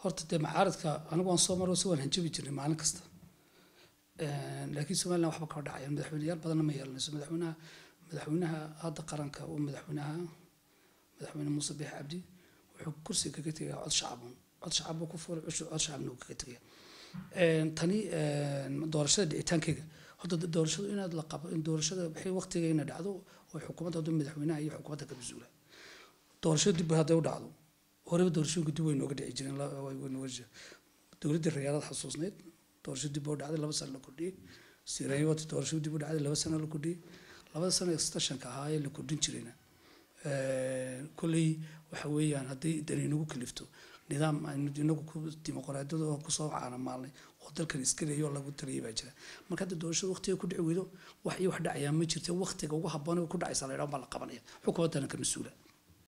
horta dee macaaradka anigu waan soo maro si waan hanjabi jirnay maalin kasta laakiin somaliland waxba kama dhacayaan madaxweyneyaal badanna ma yeelanayso madaxweynaha madaxweynaha hadda qaranka uu madaxweynaha madaxweyne muuse biix cabdi wuxuu kursiga kaga tegaa cod shacabun cod shacab buu ku fuulay cushu cod shacabna uu kaga tegaya tani doorashada dhicitaankeyga horta doorashadu inaad la qabo in doorashada wixii waqtiga ina dhacdo oo xukuumadda hadda madaxweynaha iyo xukuumadda ka mas-uula doorashada dib hadday u dhacdo horeba doorashooyinka dib way nooga dhici jireen way nooga jireen dowladda rayaalada xasuusneyd doorasho dib u dhacday laba sano la kordhiyey sirayoti doorasho dib u dhacday laba sano la kordhiyey labada sano extensionka ahaa ee la kordhin jirayna kolley waxa weeyaan hadday dani inagu kalifto nidaam aynu inagu ku dimuqraadiyada oo kusoo caanamaalnay oo dalkan iskaleeyo oo lagu taliyay baa jira marka hadda doorashada waqtiga ku dhici weydo wax iyo wax dhacayaa ma jirta waqtiga ugu habboon ku dhacaysa la yidhaha baa la qabanaya xukuumaddana ka mas-uula